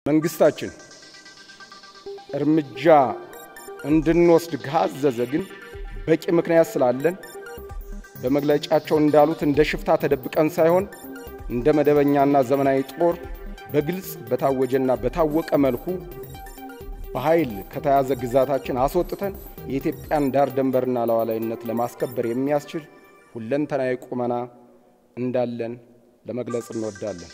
መንግስታችን እርምጃ እንድንወስድ ካዘዘ ግን በቂ ምክንያት ስላለን በመግለጫቸው እንዳሉት እንደ ሽፍታ ተደብቀን ሳይሆን እንደ መደበኛና ዘመናዊ ጦር በግልጽ በታወጀና በታወቀ መልኩ በኃይል ከተያዘ ግዛታችን አስወጥተን የኢትዮጵያን ዳር ድንበርና ሉዓላዊነት ለማስከበር የሚያስችል ሁለንተናዊ ቁመና እንዳለን ለመግለጽ እንወዳለን።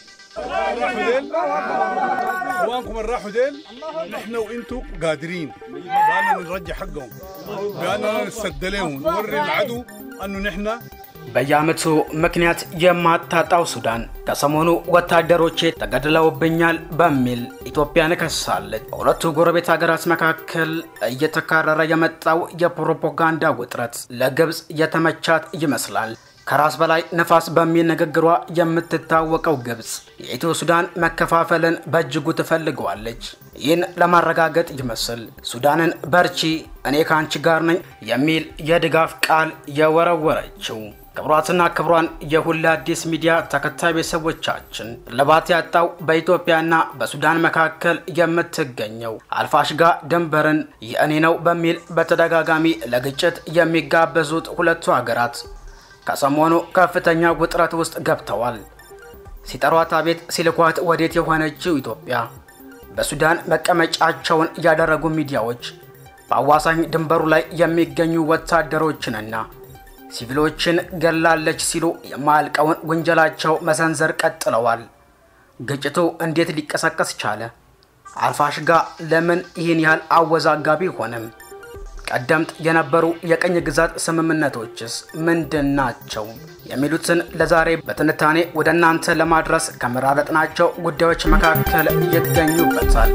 اخوانكم اللي راحوا ديل نحن وانتم قادرين باننا نرجع حقهم باننا نسد لهم نوري العدو انه نحن በየዓመቱ ምክንያት የማታጣው ሱዳን ከሰሞኑ ወታደሮቼ ተገድለውብኛል በሚል ኢትዮጵያን ከሳለች። በሁለቱ ጎረቤት ሀገራት መካከል እየተካረረ የመጣው የፕሮፓጋንዳ ውጥረት ለግብፅ የተመቻት ይመስላል። ከራስ በላይ ነፋስ በሚል ንግግሯ የምትታወቀው ግብፅ የኢትዮ ሱዳን መከፋፈልን በእጅጉ ትፈልገዋለች። ይህን ለማረጋገጥ ይመስል ሱዳንን በርቺ፣ እኔ ከአንቺ ጋር ነኝ የሚል የድጋፍ ቃል የወረወረችው። ክቡራትና ክቡራን የሁሉ አዲስ ሚዲያ ተከታይ ቤተሰቦቻችን እልባት ያጣው በኢትዮጵያና በሱዳን መካከል የምትገኘው አልፋሽጋ ድንበርን የእኔ ነው በሚል በተደጋጋሚ ለግጭት የሚጋበዙት ሁለቱ ሀገራት ከሰሞኑ ከፍተኛ ውጥረት ውስጥ ገብተዋል። ሲጠሯት አቤት ሲልኳት ወዴት የሆነችው ኢትዮጵያ በሱዳን መቀመጫቸውን ያደረጉ ሚዲያዎች በአዋሳኝ ድንበሩ ላይ የሚገኙ ወታደሮችንና ሲቪሎችን ገላለች ሲሉ የማያልቀውን ውንጀላቸው መሰንዘር ቀጥለዋል። ግጭቱ እንዴት ሊቀሰቀስ ቻለ? አልፋሽጋ ለምን ይህን ያህል አወዛጋቢ ሆነም? ቀደምት የነበሩ የቅኝ ግዛት ስምምነቶችስ ምንድን ናቸው? የሚሉትን ለዛሬ በትንታኔ ወደ እናንተ ለማድረስ ከመራረጥናቸው ጉዳዮች መካከል ይገኙበታል።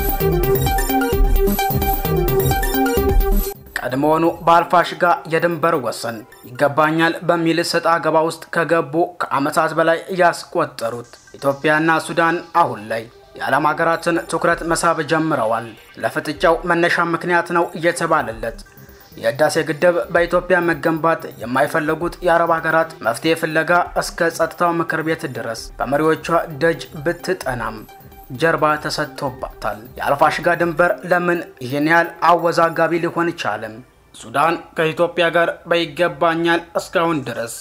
ቀድሞውኑ በአልፋሽጋ የድንበር ወሰን ይገባኛል በሚል ሰጣ ገባ ውስጥ ከገቡ ከዓመታት በላይ ያስቆጠሩት ኢትዮጵያና ሱዳን አሁን ላይ የዓለም ሀገራትን ትኩረት መሳብ ጀምረዋል። ለፍጥጫው መነሻ ምክንያት ነው እየተባለለት የህዳሴ ግድብ በኢትዮጵያ መገንባት የማይፈልጉት የአረብ ሀገራት መፍትሄ ፍለጋ እስከ ጸጥታው ምክር ቤት ድረስ በመሪዎቿ ደጅ ብትጠናም ጀርባ ተሰጥቶባታል። የአልፋሽጋ ድንበር ለምን ይህን ያህል አወዛጋቢ ሊሆን ቻለም? ሱዳን ከኢትዮጵያ ጋር በይገባኛል እስካሁን ድረስ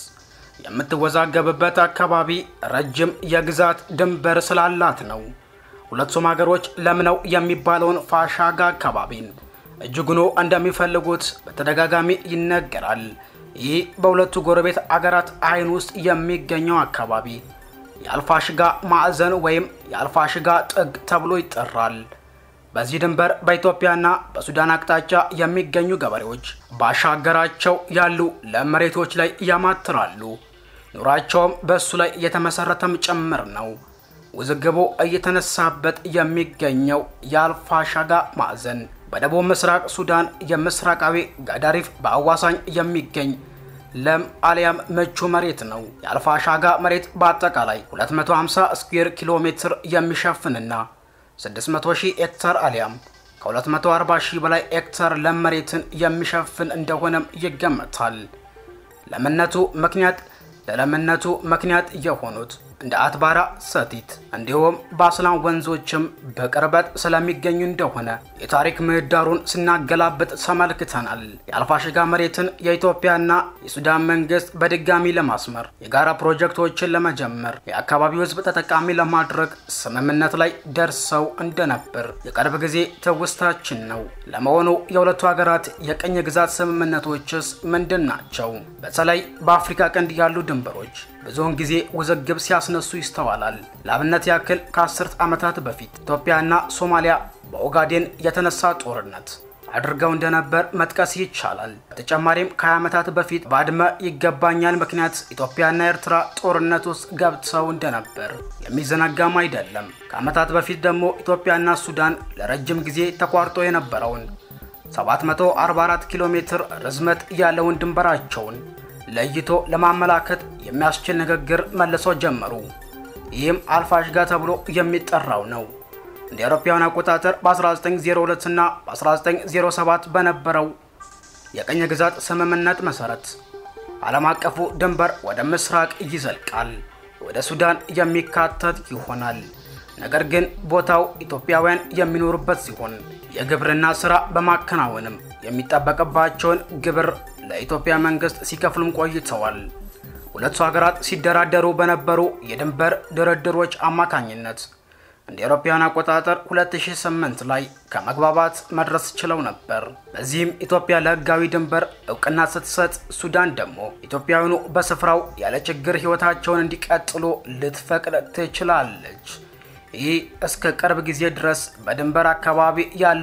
የምትወዛገብበት አካባቢ ረጅም የግዛት ድንበር ስላላት ነው። ሁለቱም ሀገሮች ለምነው የሚባለውን ፋሻጋ አካባቢን እጅጉኑ እንደሚፈልጉት በተደጋጋሚ ይነገራል። ይህ በሁለቱ ጎረቤት አገራት አይን ውስጥ የሚገኘው አካባቢ የአልፋሽጋ ማዕዘን ወይም የአልፋሽጋ ጥግ ተብሎ ይጠራል። በዚህ ድንበር በኢትዮጵያና በሱዳን አቅጣጫ የሚገኙ ገበሬዎች ባሻገራቸው ያሉ ለም መሬቶች ላይ ያማትራሉ። ኑሯቸውም በእሱ ላይ የተመሰረተም ጭምር ነው። ውዝግቡ እየተነሳበት የሚገኘው የአልፋሻጋ ማዕዘን በደቡብ ምስራቅ ሱዳን የምስራቃዊ ጋዳሪፍ በአዋሳኝ የሚገኝ ለም አሊያም ምቹ መሬት ነው። የአልፋሻጋ መሬት በአጠቃላይ 250 ስኩዌር ኪሎ ሜትር የሚሸፍንና 600 ሺህ ሄክታር አሊያም ከ240 ሺህ በላይ ሄክታር ለም መሬትን የሚሸፍን እንደሆነም ይገመታል። ለምነቱ ምክንያት ለለምነቱ ምክንያት የሆኑት እንደ አትባራ ሰቲት እንዲሁም በአስላም ወንዞችም በቅርበት ስለሚገኙ እንደሆነ የታሪክ ምህዳሩን ስናገላብጥ ተመልክተናል። የአልፋሽጋ መሬትን የኢትዮጵያና የሱዳን መንግስት በድጋሚ ለማስመር የጋራ ፕሮጀክቶችን ለመጀመር የአካባቢው ሕዝብ ተጠቃሚ ለማድረግ ስምምነት ላይ ደርሰው እንደነበር የቅርብ ጊዜ ትውስታችን ነው። ለመሆኑ የሁለቱ ሀገራት የቅኝ ግዛት ስምምነቶችስ ምንድን ናቸው? በተለይ በአፍሪካ ቀንድ ያሉ ድንበሮች ብዙውን ጊዜ ውዝግብ ሲያስነሱ ይስተዋላል። ለአብነት ያክል ከአስርት ዓመታት በፊት ኢትዮጵያና ሶማሊያ በኦጋዴን የተነሳ ጦርነት አድርገው እንደነበር መጥቀስ ይቻላል። በተጨማሪም ከ20 ዓመታት በፊት ባድመ ይገባኛል ምክንያት ኢትዮጵያና ኤርትራ ጦርነት ውስጥ ገብተው እንደነበር የሚዘነጋም አይደለም። ከዓመታት በፊት ደግሞ ኢትዮጵያና ሱዳን ለረጅም ጊዜ ተቋርጦ የነበረውን 744 ኪሎ ሜትር ርዝመት ያለውን ድንበራቸውን ለይቶ ለማመላከት የሚያስችል ንግግር መልሶ ጀመሩ። ይህም አልፋሽጋ ተብሎ የሚጠራው ነው። እንደ አውሮፓውያን አቆጣጠር በ1902 እና በ1907 በነበረው የቅኝ ግዛት ስምምነት መሰረት ዓለም አቀፉ ድንበር ወደ ምስራቅ ይዘልቃል፣ ወደ ሱዳን የሚካተት ይሆናል። ነገር ግን ቦታው ኢትዮጵያውያን የሚኖሩበት ሲሆን የግብርና ስራ በማከናወንም የሚጠበቅባቸውን ግብር ለኢትዮጵያ መንግስት ሲከፍሉም ቆይተዋል። ሁለቱ ሀገራት ሲደራደሩ በነበሩ የድንበር ድርድሮች አማካኝነት እንደ አውሮፓውያን አቆጣጠር 2008 ላይ ከመግባባት መድረስ ችለው ነበር። በዚህም ኢትዮጵያ ለህጋዊ ድንበር እውቅና ስትሰጥ፣ ሱዳን ደግሞ ኢትዮጵያውያኑ በስፍራው ያለ ችግር ህይወታቸውን እንዲቀጥሉ ልትፈቅድ ትችላለች። ይህ እስከ ቅርብ ጊዜ ድረስ በድንበር አካባቢ ያሉ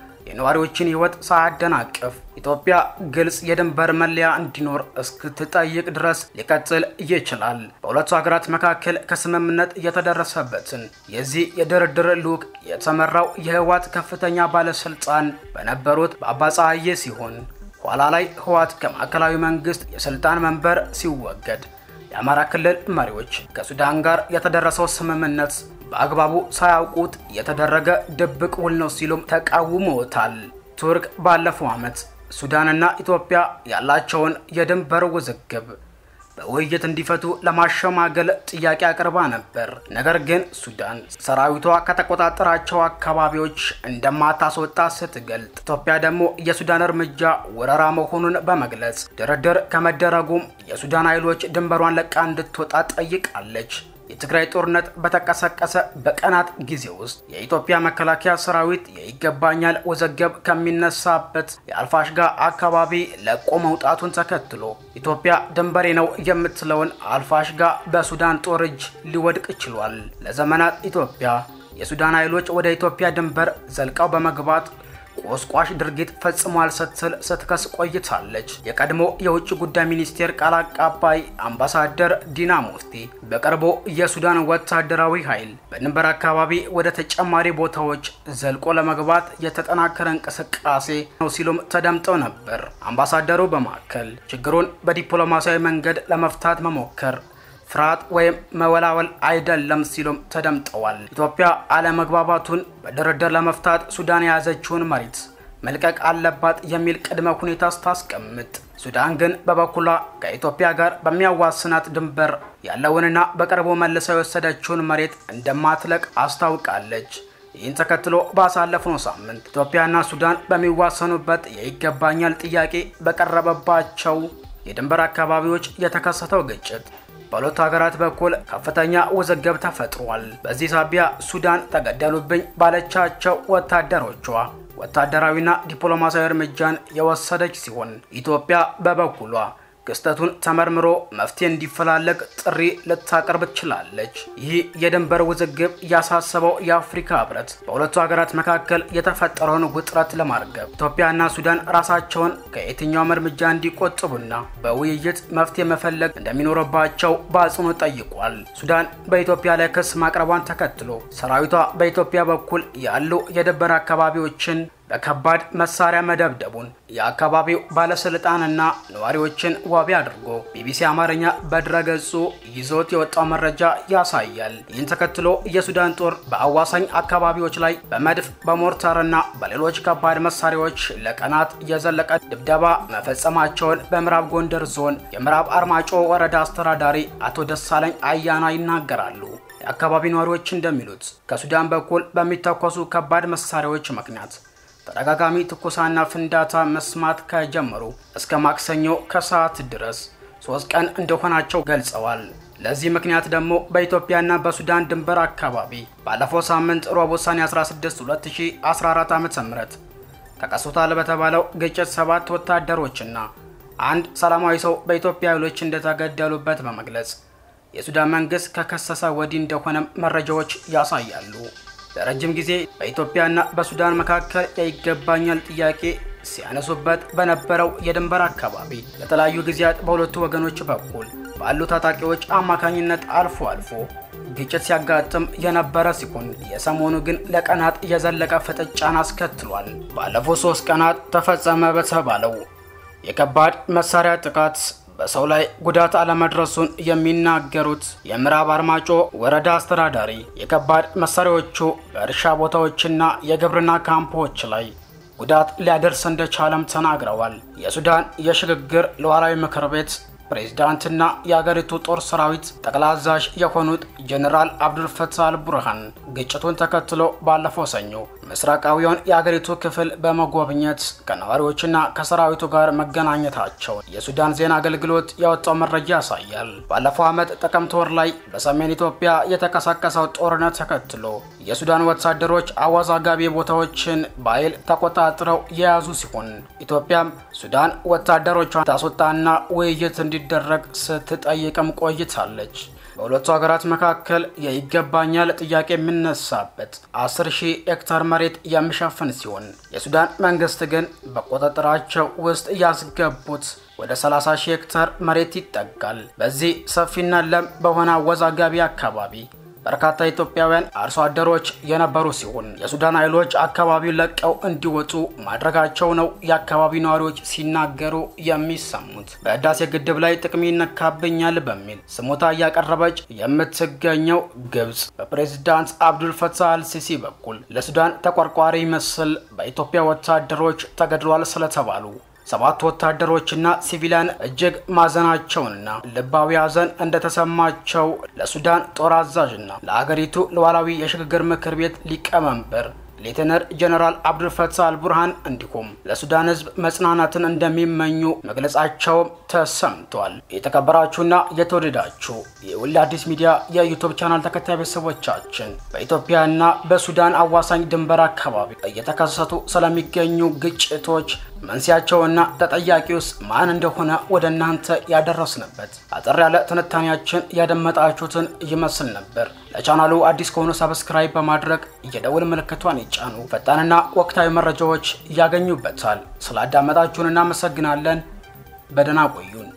የነዋሪዎችን ህይወት ሳያደናቅፍ ኢትዮጵያ ግልጽ የድንበር መለያ እንዲኖር እስክትጠይቅ ድረስ ሊቀጥል ይችላል። በሁለቱ ሀገራት መካከል ከስምምነት የተደረሰበትን የዚህ የድርድር ልዑክ የተመራው የህወሓት ከፍተኛ ባለስልጣን በነበሩት በአባፀሐዬ ሲሆን ኋላ ላይ ህወሓት ከማዕከላዊ መንግስት የስልጣን መንበር ሲወገድ የአማራ ክልል መሪዎች ከሱዳን ጋር የተደረሰው ስምምነት በአግባቡ ሳያውቁት የተደረገ ድብቅ ውል ነው ሲሉም ተቃውመውታል። ቱርክ ባለፈው ዓመት ሱዳንና ኢትዮጵያ ያላቸውን የድንበር ውዝግብ በውይይት እንዲፈቱ ለማሸማገል ጥያቄ አቅርባ ነበር። ነገር ግን ሱዳን ሰራዊቷ ከተቆጣጠራቸው አካባቢዎች እንደማታስወጣ ስትገልጥ፣ ኢትዮጵያ ደግሞ የሱዳን እርምጃ ወረራ መሆኑን በመግለጽ ድርድር ከመደረጉም የሱዳን ኃይሎች ድንበሯን ለቃ እንድትወጣ ጠይቃለች። የትግራይ ጦርነት በተቀሰቀሰ በቀናት ጊዜ ውስጥ የኢትዮጵያ መከላከያ ሰራዊት የይገባኛል ውዝግብ ከሚነሳበት የአልፋሽጋ አካባቢ ለቆ መውጣቱን ተከትሎ ኢትዮጵያ ድንበሬ ነው የምትለውን አልፋሽጋ በሱዳን ጦር እጅ ሊወድቅ ችሏል። ለዘመናት ኢትዮጵያ የሱዳን ኃይሎች ወደ ኢትዮጵያ ድንበር ዘልቀው በመግባት ቆስቋሽ ድርጊት ፈጽሟል ስትል ስትከስ ቆይታለች። የቀድሞ የውጭ ጉዳይ ሚኒስቴር ቃል አቀባይ አምባሳደር ዲና ሙፍቲ በቅርቡ የሱዳን ወታደራዊ ኃይል በድንበር አካባቢ ወደ ተጨማሪ ቦታዎች ዘልቆ ለመግባት የተጠናከረ እንቅስቃሴ ነው ሲሉም ተደምጠው ነበር። አምባሳደሩ በማከል ችግሩን በዲፕሎማሲያዊ መንገድ ለመፍታት መሞከር ፍርሃት ወይም መወላወል አይደለም ሲሉም ተደምጠዋል። ኢትዮጵያ አለመግባባቱን በድርድር ለመፍታት ሱዳን የያዘችውን መሬት መልቀቅ አለባት የሚል ቅድመ ሁኔታ ስታስቀምጥ፣ ሱዳን ግን በበኩሏ ከኢትዮጵያ ጋር በሚያዋስናት ድንበር ያለውንና በቅርቡ መልሰው የወሰደችውን መሬት እንደማትለቅ አስታውቃለች። ይህን ተከትሎ ባሳለፍነው ሳምንት ኢትዮጵያና ሱዳን በሚዋሰኑበት የይገባኛል ጥያቄ በቀረበባቸው የድንበር አካባቢዎች የተከሰተው ግጭት በሁለቱ ሀገራት በኩል ከፍተኛ ውዝግብ ተፈጥሯል። በዚህ ሳቢያ ሱዳን ተገደሉብኝ ባለቻቸው ወታደሮቿ ወታደራዊና ዲፕሎማሲያዊ እርምጃን የወሰደች ሲሆን ኢትዮጵያ በበኩሏ ክስተቱን ተመርምሮ መፍትሄ እንዲፈላለግ ጥሪ ልታቀርብ ትችላለች። ይህ የድንበር ውዝግብ ያሳሰበው የአፍሪካ ሕብረት በሁለቱ ሀገራት መካከል የተፈጠረውን ውጥረት ለማርገብ ኢትዮጵያና ሱዳን ራሳቸውን ከየትኛውም እርምጃ እንዲቆጥቡና በውይይት መፍትሄ መፈለግ እንደሚኖርባቸው በአጽንኦት ጠይቋል። ሱዳን በኢትዮጵያ ላይ ክስ ማቅረቧን ተከትሎ ሰራዊቷ በኢትዮጵያ በኩል ያሉ የድንበር አካባቢዎችን በከባድ መሳሪያ መደብደቡን የአካባቢው ባለስልጣንና ነዋሪዎችን ዋቢ አድርጎ ቢቢሲ አማርኛ በድረገጹ ይዞት የወጣው መረጃ ያሳያል። ይህን ተከትሎ የሱዳን ጦር በአዋሳኝ አካባቢዎች ላይ በመድፍ በሞርታርና በሌሎች ከባድ መሳሪያዎች ለቀናት የዘለቀ ድብደባ መፈጸማቸውን በምዕራብ ጎንደር ዞን የምዕራብ አርማጮ ወረዳ አስተዳዳሪ አቶ ደሳለኝ አያና ይናገራሉ። የአካባቢ ነዋሪዎች እንደሚሉት ከሱዳን በኩል በሚተኮሱ ከባድ መሳሪያዎች ምክንያት ተደጋጋሚ ትኩሳና ፍንዳታ መስማት ከጀመሩ እስከ ማክሰኞ ከሰዓት ድረስ ሶስት ቀን እንደሆናቸው ገልጸዋል። ለዚህ ምክንያት ደግሞ በኢትዮጵያና በሱዳን ድንበር አካባቢ ባለፈው ሳምንት ረቡዕ ሰኔ 16 2014 ዓ ም ተከስቷል በተባለው ግጭት ሰባት ወታደሮችና አንድ ሰላማዊ ሰው በኢትዮጵያ ኃይሎች እንደተገደሉበት በመግለጽ የሱዳን መንግስት ከከሰሰ ወዲህ እንደሆነም መረጃዎች ያሳያሉ። ለረጅም ጊዜ በኢትዮጵያና በሱዳን መካከል የይገባኛል ጥያቄ ሲያነሱበት በነበረው የድንበር አካባቢ በተለያዩ ጊዜያት በሁለቱ ወገኖች በኩል ባሉ ታጣቂዎች አማካኝነት አልፎ አልፎ ግጭት ሲያጋጥም የነበረ ሲሆን የሰሞኑ ግን ለቀናት የዘለቀ ፍጥጫን አስከትሏል። ባለፉት ሶስት ቀናት ተፈጸመ በተባለው የከባድ መሳሪያ ጥቃት በሰው ላይ ጉዳት አለመድረሱን የሚናገሩት የምዕራብ አርማጮ ወረዳ አስተዳዳሪ የከባድ መሳሪያዎቹ በእርሻ ቦታዎችና የግብርና ካምፖች ላይ ጉዳት ሊያደርስ እንደቻለም ተናግረዋል። የሱዳን የሽግግር ሉዓላዊ ምክር ቤት ፕሬዝዳንትና የአገሪቱ ጦር ሰራዊት ጠቅላይ አዛዥ የሆኑት ጀኔራል አብዱልፈታህ አልቡርሃን ግጭቱን ተከትሎ ባለፈው ሰኞ ምስራቃዊውን የአገሪቱ ክፍል በመጎብኘት ከነዋሪዎችና ከሰራዊቱ ጋር መገናኘታቸውን የሱዳን ዜና አገልግሎት ያወጣው መረጃ ያሳያል። ባለፈው ዓመት ጥቅምት ወር ላይ በሰሜን ኢትዮጵያ የተቀሰቀሰው ጦርነት ተከትሎ የሱዳን ወታደሮች አወዛጋቢ ቦታዎችን በኃይል ተቆጣጥረው የያዙ ሲሆን ኢትዮጵያም ሱዳን ወታደሮቿን ታስወጣና ውይይት እንዲደረግ ስትጠይቅም ቆይታለች። በሁለቱ ሀገራት መካከል የይገባኛል ጥያቄ የሚነሳበት 10 ሺህ ሄክታር መሬት የሚሸፍን ሲሆን የሱዳን መንግስት ግን በቁጥጥራቸው ውስጥ ያስገቡት ወደ 30 ሺህ ሄክታር መሬት ይጠጋል። በዚህ ሰፊና ለም በሆነ አወዛጋቢ አካባቢ በርካታ ኢትዮጵያውያን አርሶ አደሮች የነበሩ ሲሆን የሱዳን ኃይሎች አካባቢውን ለቀው እንዲወጡ ማድረጋቸው ነው የአካባቢው ነዋሪዎች ሲናገሩ የሚሰሙት። በህዳሴ ግድብ ላይ ጥቅም ይነካብኛል በሚል ስሞታ እያቀረበች የምትገኘው ግብጽ በፕሬዝዳንት አብዱልፈታህ አልሲሲ በኩል ለሱዳን ተቆርቋሪ ምስል በኢትዮጵያ ወታደሮች ተገድሏል ስለተባሉ ሰባት ወታደሮችና ሲቪሊያን እጅግ ማዘናቸውንና ልባዊ ሐዘን እንደተሰማቸው ለሱዳን ጦር አዛዥና ለአገሪቱ ሉዓላዊ የሽግግር ምክር ቤት ሊቀመንበር ሌተነር ጀነራል አብዱልፈታህ አልቡርሃን እንዲሁም ለሱዳን ህዝብ መጽናናትን እንደሚመኙ መግለጻቸውም ተሰምቷል። የተከበራችሁና የተወደዳችሁ የወልድ አዲስ ሚዲያ የዩቱብ ቻናል ተከታይ ቤተሰቦቻችን በኢትዮጵያና በሱዳን አዋሳኝ ድንበር አካባቢ እየተከሰቱ ስለሚገኙ ግጭቶች መንስያቸውና ተጠያቂውስ ማን እንደሆነ ወደ እናንተ ያደረስንበት አጠር ያለ ትንታኔያችን ያደመጣችሁትን ይመስል ነበር። ለቻናሉ አዲስ ከሆኑ ሰብስክራይብ በማድረግ የደውል ምልክቷን ይጫኑ። ፈጣንና ወቅታዊ መረጃዎች ያገኙበታል። ስላዳመጣችሁን እናመሰግናለን። በደህና ቆዩን።